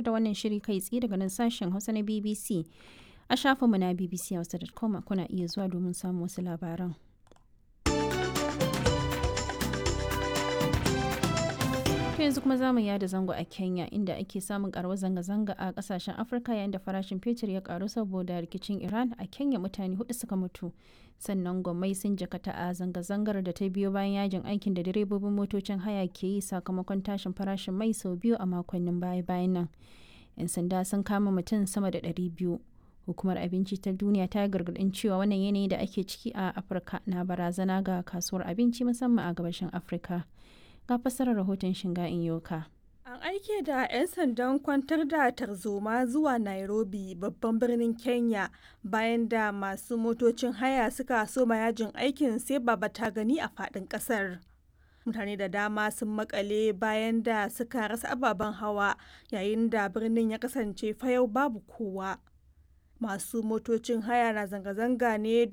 da wannan shiri kai tsaye daga nan sashen Hausa na BBC. A shafinmu na bbchausa.com kuna iya zuwa domin samun wasu labaran. To yanzu kuma zamu yada zango a Kenya inda ake samun karuwar zanga-zanga a kasashen Afirka yayin da farashin fetur ya karu saboda rikicin Iran a Kenya mutane hudu suka mutu. Sannan gwamnati sun jakata a zanga-zangar da ta biyo bayan yajin aikin da direbobin motocin haya ke yi sakamakon tashin farashin mai sau biyu a makonnin baya-bayan nan. 'Yan sanda sun kama mutum sama da ɗari biyu. Hukumar Abinci ta Duniya ta gargaɗin cewa wannan yanayi da ake ciki a Afirka na barazana ga kasuwar abinci musamman a gabashin Afirka. ga fassarar rahoton shinga in yoka. An aike da 'yan sandan kwantar da tarzoma zuwa Nairobi babban birnin Kenya bayan da masu motocin haya suka soma yajin aikin sai baba ta gani a faɗin ƙasar. Mutane da dama sun makale bayan da suka rasa ababen hawa yayin da birnin ya kasance fayau babu kowa. Masu motocin haya na zanga-zanga ne